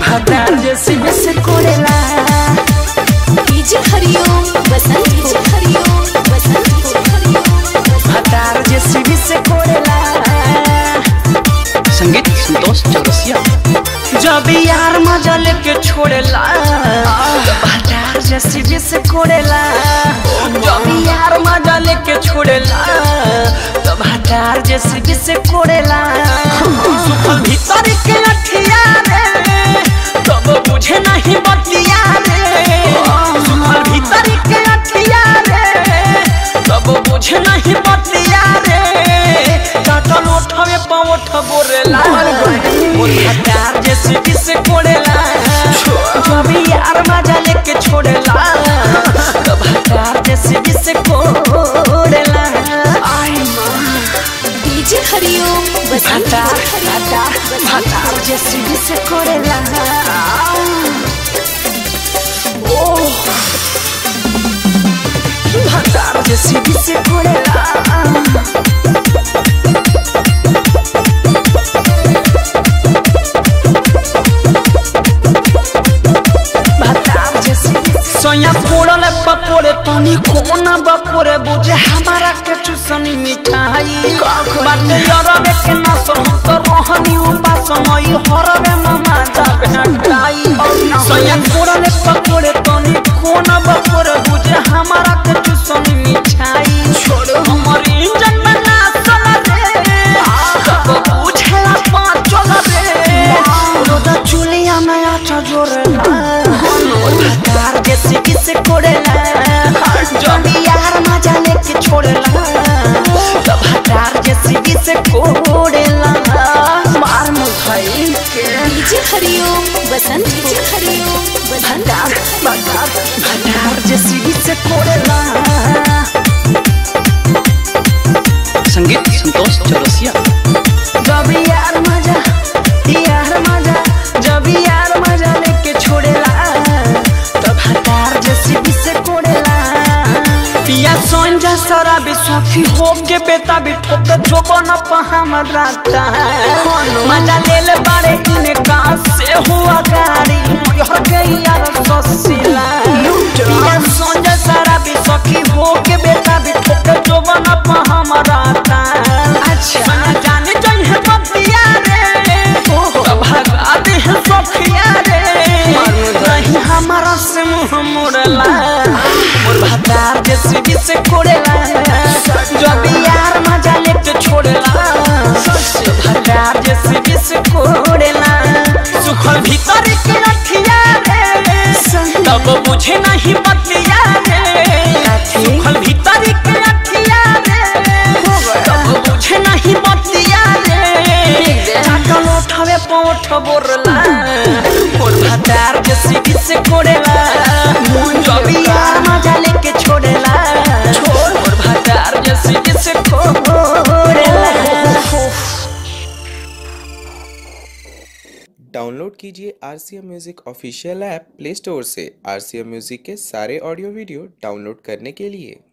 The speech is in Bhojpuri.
भातार जेसीबी से कोड़ेला DJ Hariom Basant DJ Hariom Basant DJ Hariom भातार जेसीबी से कोड़ेला संगीत संतोष चौरसिया जब यार मजा लेके छोड़ेला तो भातार जेसीबी से कोड़ेला जब यार मजा लेके छोड़ेला तो भातार जेसीबी से कोड़ेला सुखल भीतर के अठिया रे तब बुझे नहीं बतिया रे सुखल भीतर के अठिया रे तब बुझे नहीं बतिया रे काटल उठवे पावठ बोरेला मोर भातार जेसीबी से कोड़ेला जब यार मजा लेके छोड़ेला तो भातार जेसीबी से कोड़ेला आई मां डीजे हरिओम बसंत भातार डीजे भातार हरिओम भातार जेसीबी से कोड़ेला ओ भातार जेसीबी से कोड़ेला भातार जेसीबी सोया फोड़ल बपोरे तनी कोना बपोरे बुझे हमारा के चुसनी मिठाई बाटे यरबे के ना हम तो रहनी उपास मई हरबे मामा जाबे हटाई सोया फोड़ल बपोरे तनी कोना बपोरे बुझे हमारा के चुसनी मिठाई छोड़ो हमर इंजन में ना चला रे तब बुझे पाँच चला रे रोदा चुलिया में आचा जोरेला भातार जैसे किसे कोड़ेला जब यार मजा लेके छोड़ेला तो भातार जैसे किसे कोड़ेला मार मुखाई के डीजे हरिओम बसंत डीजे हरिओम बसंत भातार भातार भातार जैसे किसे कोड़ेला संगीत संतोष चौरसिया जब यार मजा यार मजा जब यार मजा लेके छोड़ेला तो भातार जैसे किसे कोड़ेला पिया सोंजा सारा बिस्वाफी हो के बेटा भी ठोक जो बना पहाम राता मजा ले ले बारे इने कहाँ से हुआ गाड़ी हर गई यार ससीला पिया सोंजा सारा बिस्वाफी हो के बेटा भी ठोक जो बना पहाम राता अच्छा जाने चाहिए बतिया रे तो भगा दे सखिया रे नहीं हमारा से मुंह मोड़ला मोर भातार जैसे भी से कोड़ेला जब यार मजा लेके छोड़ेला तो भातार जैसे भी से कोड़ेला सुखल भीतर के रखिया रे तब बुझे नहीं बतिया रे सुखल भीतर के रखिया रे तब बुझे नहीं बतिया रे चाकल उठावे पोठ बोरला मोर भातार जैसे किसे कोड़ेला जब यार मजा लेके छोड़ेला मोर भातार जैसे किसे कोड़ेला डाउनलोड कीजिए R C M music official app play store से आर सी एम म्यूज़िक के सारे ऑडियो वीडियो डाउनलोड करने के लिए